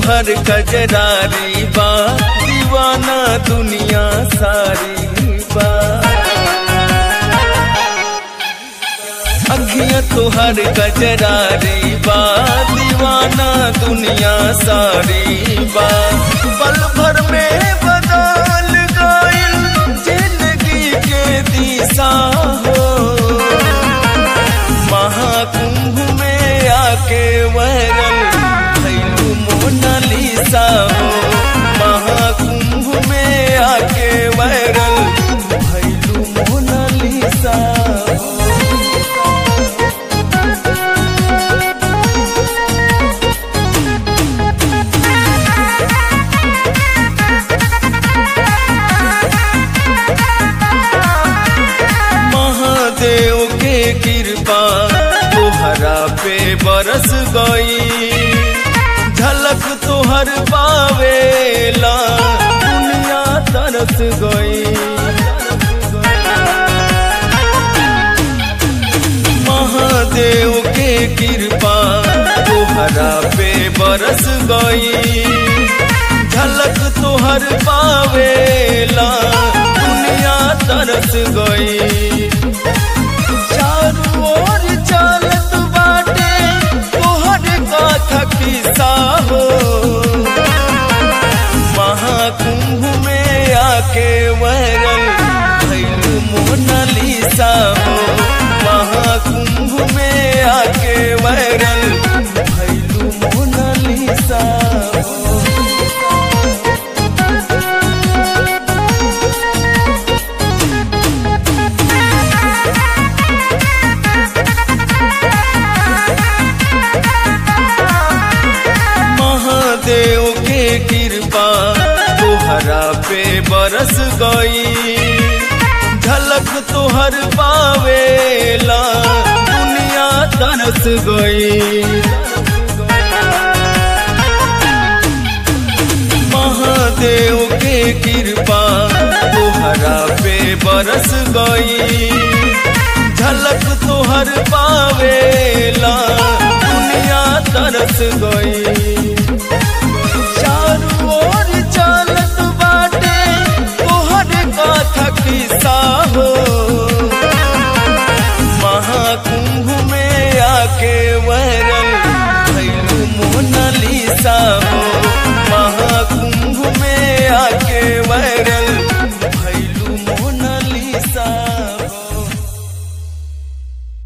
तोहर कजरारी बा दीवाना दुनिया सारी बा अखियां तोहर कजरारी बा दीवाना दुनिया सारी बा पल भर में बदल गइल जिंदगी के दिशा हो महाकुंभ में आके वैरल भैलू मोनालिसा हो महाकुंभ में आके वैरल भैलू मोनालिसा हो महादेव के कृपा तोहरा पे बरस गई झलक तोहर पावेला दुनिया तरस गई महादेव के कृपा तोहरा पे बरस गई झलक तोहर पावेला दुनिया तरस गई चारू ओर चलत बाटे तोहर कथा किस्सा हो महाकुंभ में आके वैरल भैल मोनालिसा हो महाकुंभ में आके वैरल भैलू मोनालिसा हो महादेव के कृपा तोहरा पे बरस गई झलक तोहर पावेला दुनिया तरस गई महादेव के कृपा तोहरा पे बरस गई झलक तोहर पावेला दुनिया तरस गई चारू ओर चलत बाटे तोहर कथा किस्सा हो महाकुंभ में आके वैर